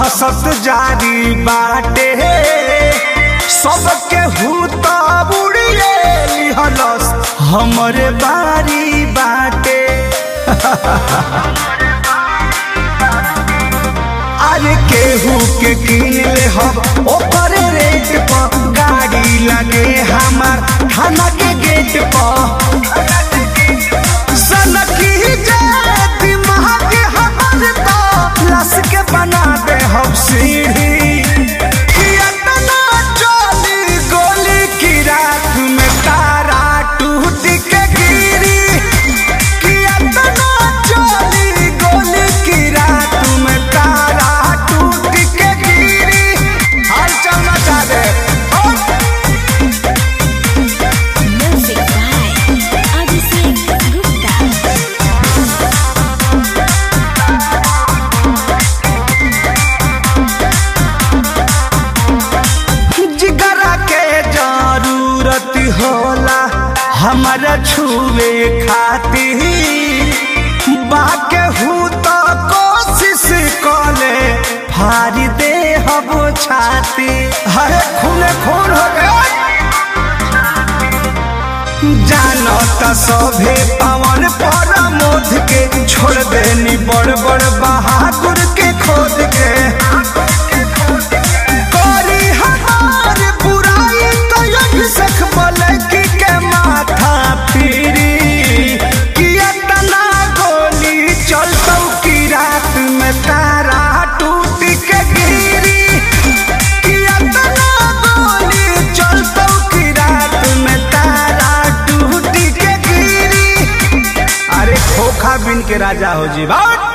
दहशत जारी बाटे सबके हूत बुड़िए लिहलस हमरे बारी बाटे अरे केहू के किन ले हम ओकर रेट पर गाड़ी लगे हमार थाना के गेट पर सनकी जे दिमाग हमर तो लस के बना दे हम सीढ़ी कि एतना चली गोली की रात में तारा टूट के गिरी कि एतना चली गोली की रात में तारा टूट के गिरी हाल चल मचा दे ओ Music by Abhishek Gupta. जिगरा के जरूरत होला हमारा छुए खातिर बाके हूँ तो कोशिश कले फारी दे हम छाती हरे खूने खून हो गए जानो त सभे पवन पर मोद के छोड़ देनी बड़ बड़ बहादुर के खोद के करी हमार बुराई तो अभिषेक बोले के माथा फिरी कि इतना गोली चलतौ की रात में तारा टूट के गिरी कि इतना गोली चलतौ की रात में तारा टूट के गिरी अरे खोखा बिन के राजा हो जी बात